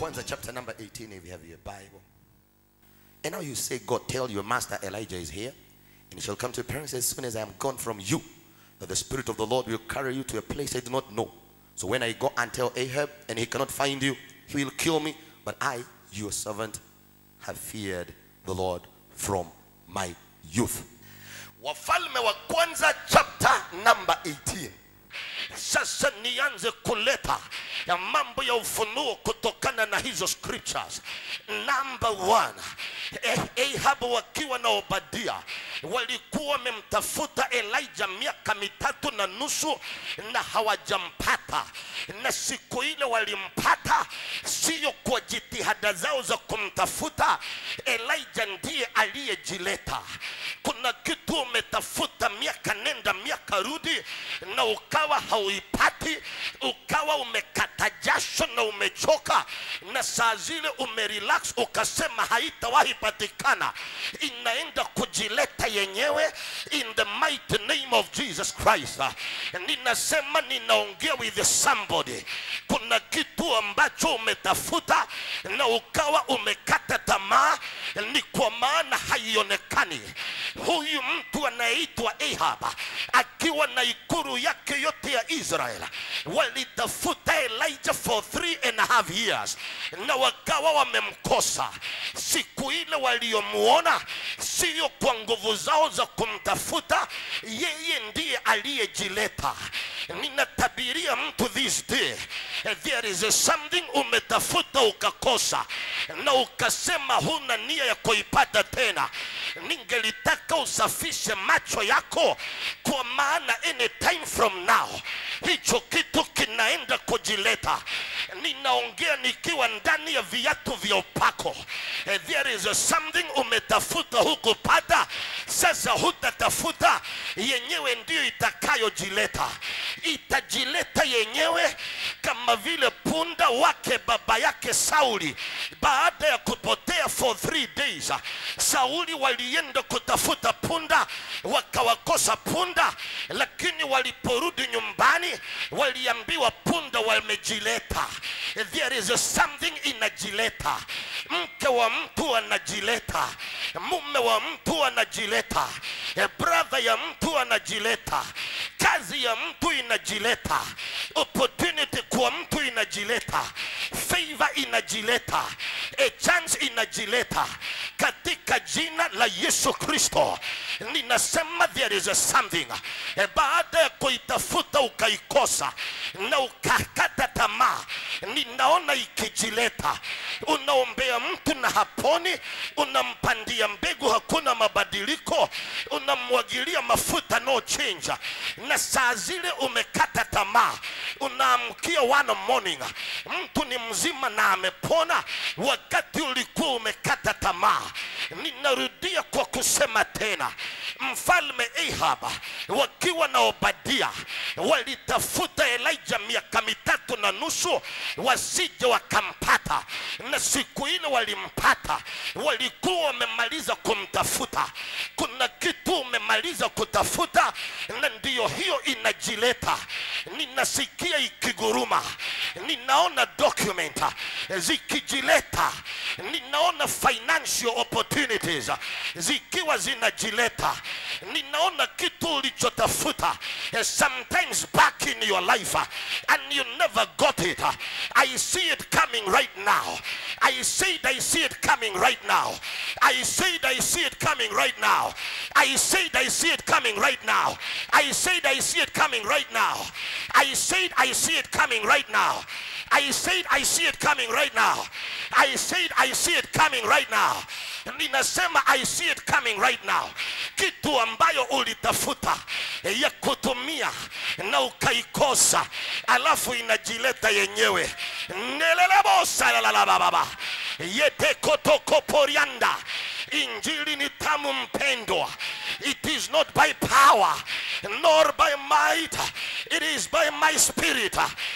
kwanza chapter number 18 if you have your bible and now you say god tell your master elijah is here and he shall come to appearance as soon as i am gone from you that the spirit of the lord will carry you to a place i do not know so when i go and tell ahab and he cannot find you he will kill me but i your servant have feared the lord from my youth wafalme wa kwanza chapter number 18 sasa nianze kuleta ya mambo ya ufunuo kutokana na hizo scriptures number one eh, ahab wakiwa na obadia walikuwa wamemtafuta elijah miaka mitatu na nusu na hawajampata na siku ile walimpata sio kwa jitihada zao za kumtafuta elijah ndiye aliyejileta kuna kitu umetafuta miaka nenda miaka rudi na ukawa hauipati ukawa umekata jasho na umechoka na saa zile umerelax ukasema haitawahi patikana inaenda kujileta yenyewe in the mighty name of jesus christ ninasema ninaongea with somebody kuna kitu ambacho umetafuta na ukawa umekata tamaa ni kwa maana haionekani huyu mtu anayeitwa ahab akiwa na ikuru yake yote ya israel walitafuta elijah for three and a half years na wakawa wamemkosa siku ile waliomuona sio kwa nguvu zao za kumtafuta yeye ndiye aliyejileta ninatabiria mtu this day there is something umetafuta ukakosa na ukasema huna nia ya kuipata tena ningelitaka usafishe macho yako kwa maana anytime from now hicho kitu kinaenda kujileta ninaongea nikiwa ndani ya viatu vya upako Eh, there is something umetafuta hukupata sasa hutatafuta yenyewe ndiyo itakayojileta itajileta yenyewe kama vile punda wake baba yake sauli baada ya kupotea for three days sauli walienda kutafuta punda wakawakosa punda lakini waliporudi nyumbani waliambiwa punda wamejileta there is something inajileta mke wa mtu anajileta mume wa mtu anajileta Eh, brother ya mtu anajileta kazi ya mtu inajileta opportunity kwa mtu inajileta favor inajileta a chance inajileta katika jina la yesu kristo ninasema there is something Eh, baada ya kuitafuta ukaikosa na ukakata tamaa ninaona ikijileta unaombea mtu na haponi unampandia mbegu hakuna mabadiliko unamwagilia mafuta no change na saa zile umekata tamaa unaamkia one morning mtu ni mzima na amepona wakati ulikuwa umekata tamaa ninarudia kwa kusema tena mfalme ahab wakiwa na obadia walitafuta elija miaka mitatu na nusu wasije wakampata na siku ile walimpata walikuwa wamemaliza kumtafuta kuna kitu umemaliza kutafuta na ndiyo hiyo inajileta ninasikia ikiguruma ninaona document zikijileta ninaona financial opportunities zikiwa zinajileta ninaona kitu ulichotafuta eh, sometimes back in your life uh, and you never got it uh, i see it coming right now i said i see it coming right now i said i see it coming right now i said i see it coming right now i said i see it coming right now i said i see it coming right now I said I see it coming right now. I said I see it coming right now. Ninasema I see it coming right now. Kitu ambayo ulitafuta ya kutumia na ukaikosa, alafu inajileta yenyewe. Nelelebosa la la la baba. Yete kotoko porianda. Injili ni tamu mpendwa. It is not by power nor by might. It is by my spirit.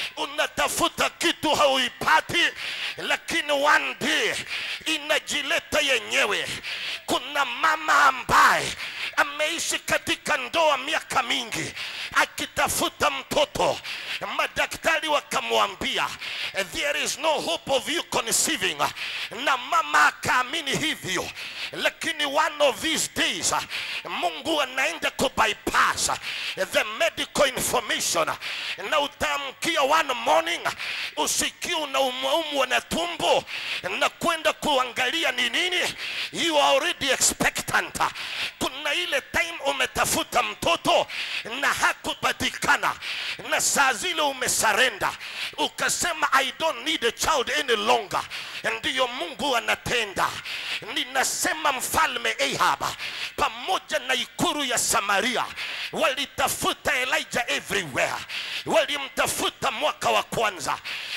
Unatafuta kitu hauipati, lakini one day inajileta yenyewe. Kuna mama ambaye ameishi katika ndoa miaka mingi akitafuta mtoto, madaktari wakamwambia there is no hope of you conceiving na mama akaamini hivyo lakini one of these days mungu anaenda kubypass the medical information na utaamkia one morning usikie unaumwaumwa na tumbo na kwenda kuangalia ni nini you are already expectant kuna ile time umetafuta mtoto na hakupatikana na saa zile umesarenda ukasema i don't need a child any longer ndiyo mungu anatenda ninasema mfalme ahab pamoja na ikuru ya samaria walitafuta elijah everywhere walimtafuta mwaka wa kwanza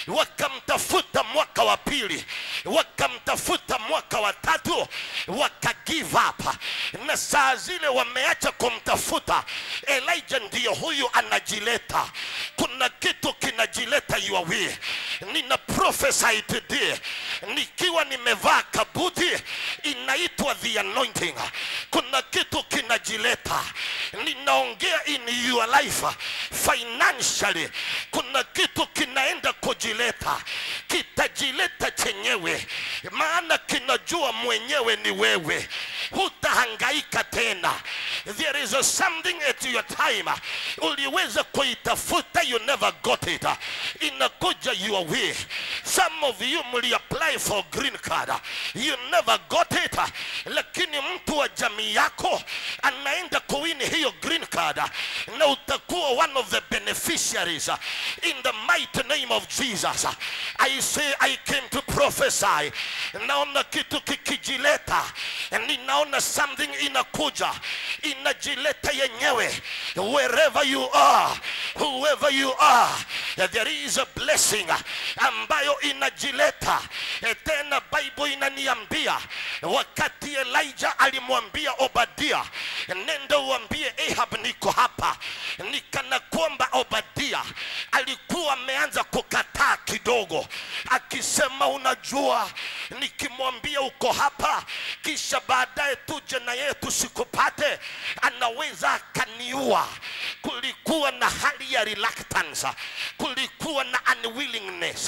wakamtafuta mwaka wa pili wakamtafuta mwaka wa tatu waka give up na saa zile wameacha kumtafuta elijah ndiyo huyu anajileta kuna kitu kinajileta your way nina prophesy today nikiwa nimevaa kabuti inaitwa the anointing kuna kitu kinajileta ninaongea in your life financially kuna kitu kinaenda kujileta kitajileta chenyewe maana kinajua mwenyewe ni wewe hutahangaika tena there is a something at your time uliweza kuitafuta you never got it inakuja your way some of you mliapply for green card you never got it lakini mtu wa jamii yako anaenda kuwini hiyo green card na utakuwa one of the beneficiaries in the mighty name of jesus i say i came to prophesy naona kitu kikijileta ninaona something inakuja inajileta yenyewe wherever you are whoever you are there is a blessing ambayo inajileta tena bible inaniambia wakati elijah alimwambia obadia nenda uambie ahab niko hapa nikana kwamba obadia alikuwa ameanza kukataa kidogo akisema unajua nikimwambia uko hapa kisha baadaye tuje na yeye tusikupate anaweza akaniua kulikuwa na hali ya reluctance kulikuwa na unwillingness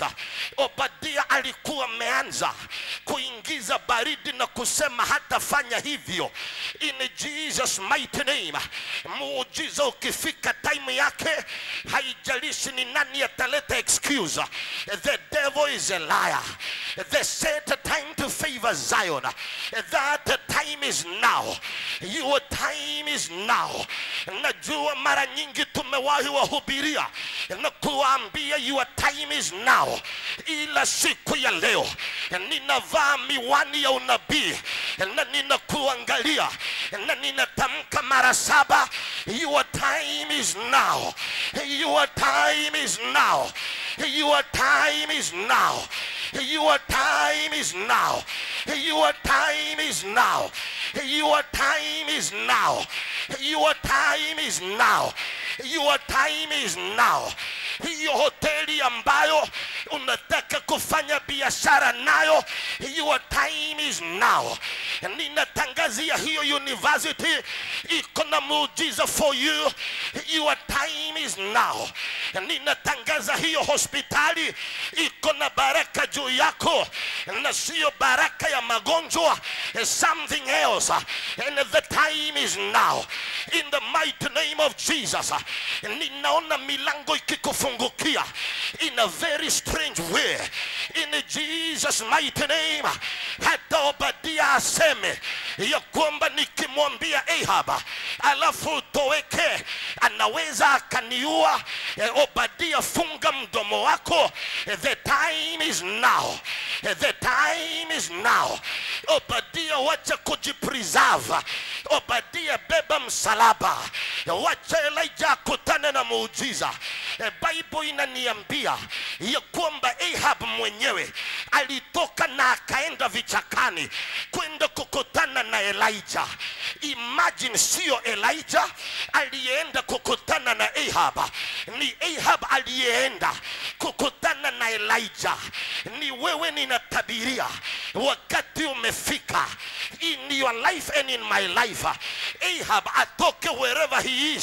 obadia alikuwa ameanza kuingiza baridi na kusema hatafanya hivyo in jesus mighty name muujiza ukifika time yake haijalishi ni nani ataleta excuse the devil is a liar the set time to favor zion that time is now your time is now najua mara nyingi tumewahi wahubiria na kuwaambia your time is now ila siku ya leo ninavaa miwani ya unabii na ninakuangalia na ninatamka mara saba your time is now your time is now your time is now your time is now your time is now your time is now your time is now your time is now hiyo hoteli ambayo unataka kufanya biashara nayo your time is now ninatangazia hiyo university iko na muujiza for you your time is now ninatangaza hiyo hospitali iko na baraka juu yako na siyo baraka ya magonjwa something else and the time is now in the mighty name of jesus ninaona milango ikikufungukia in a very strange way in jesus mighty name hata obadia aseme ya kwamba nikimwambia ahab alafu utoweke anaweza akaniua Eh, obadia funga mdomo wako Eh, the time is now Eh, the time is now obadia wacha kujipreserve obadia beba msalaba wacha elija akutane na muujiza Eh, bible inaniambia ya kwamba ahab mwenyewe alitoka na akaenda vichakani kwenda kukutana na elijah imagine sio elijah aliyeenda kukutana na ahab ni ahab aliyeenda kukutana na elijah ni wewe ninatabiria wakati umefika in your life and in my life ahab atoke wherever he is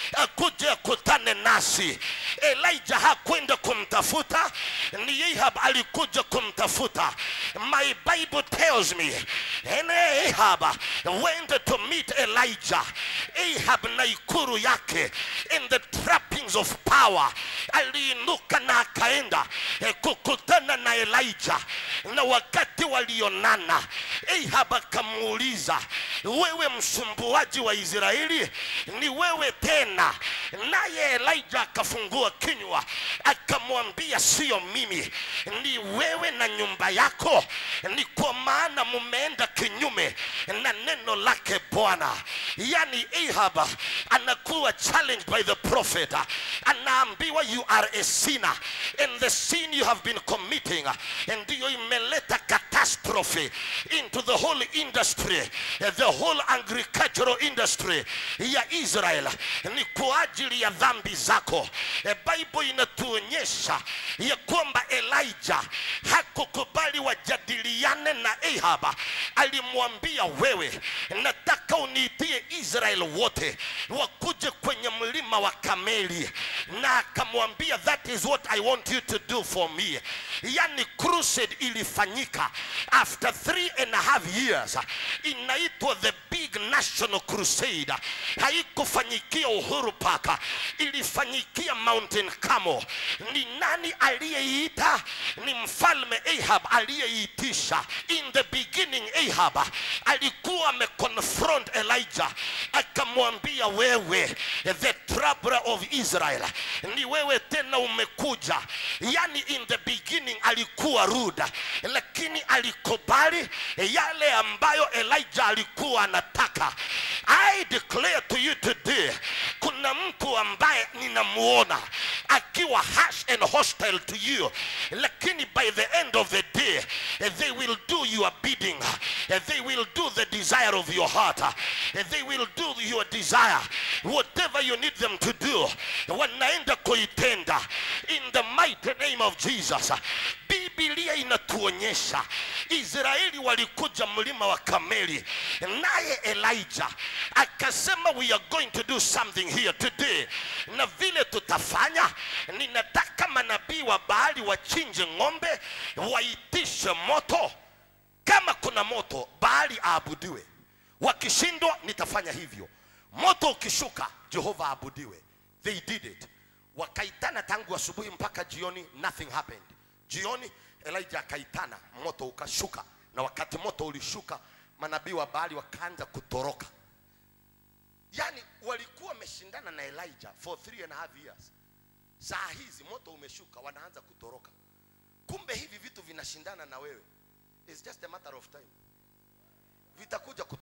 akuje akutane nasi elijah hakwenda kumtafuta ni ahab alikuja kumtafuta my bible tells me and ahab went to meet elijah ahab na ikuru yake in the trappings of power aliinuka na akaenda eh, kukutana na elijah na wakati walionana ahab akamuuliza wewe msumbuaji wa israeli ni wewe tena naye elijah akafungua kinywa akamwambia sio mimi ni wewe na nyumba yako ni kwa maana mumeenda kinyume na neno lake bwana yani ahab anakuwa challenged by the prophet anaambiwa you are a sinner and the sin you have been committing ndiyo imeleta catastrophe into the whole industry the whole agricultural industry ya israel ni kwa ajili ya dhambi zako E, bible inatuonyesha ya kwamba elijah hakukubali wajadiliane na ahab alimwambia wewe nataka uniitie israel wote wakuje kwenye mlima wa kameli na akamwambia that is what i want you to do for me yani crusade ilifanyika after three and a half years inaitwa the big national crusade haikufanyikia uhuru paka ilifanyikia mountain camo ni nani aliyeiita ni mfalme ahab aliyeitisha in the beginning ahab alikuwa ameconfront elijah akamwambia wewe the troubler of israel ni wewe tena umekuja yani in the beginning alikuwa rude lakini alikubali yale ambayo elijah alikuwa anataka i declare to you today kuna mtu ambaye ninamuona akiwa harsh and hostile to you lakini by the end of the day they will do your bidding they will do the desire of your heart they will do your desire whatever you need them to do wanaenda kuitenda in the mighty name of jesus biblia inatuonyesha israeli walikuja mlima wa kameli naye elijah akasema we are going to do something here today na vile tutafanya ninataka manabii wa bahari wachinje ng'ombe waitishe moto kama kuna moto bahari aabudiwe wakishindwa nitafanya hivyo moto ukishuka jehova aabudiwe they did it wakaitana tangu asubuhi mpaka jioni nothing happened jioni elijah akaitana moto ukashuka na wakati moto ulishuka manabii wa baali wakaanza kutoroka yani walikuwa wameshindana na elijah for three and a half years saa hizi moto umeshuka wanaanza kutoroka kumbe hivi vitu vinashindana na wewe It's just a matter of time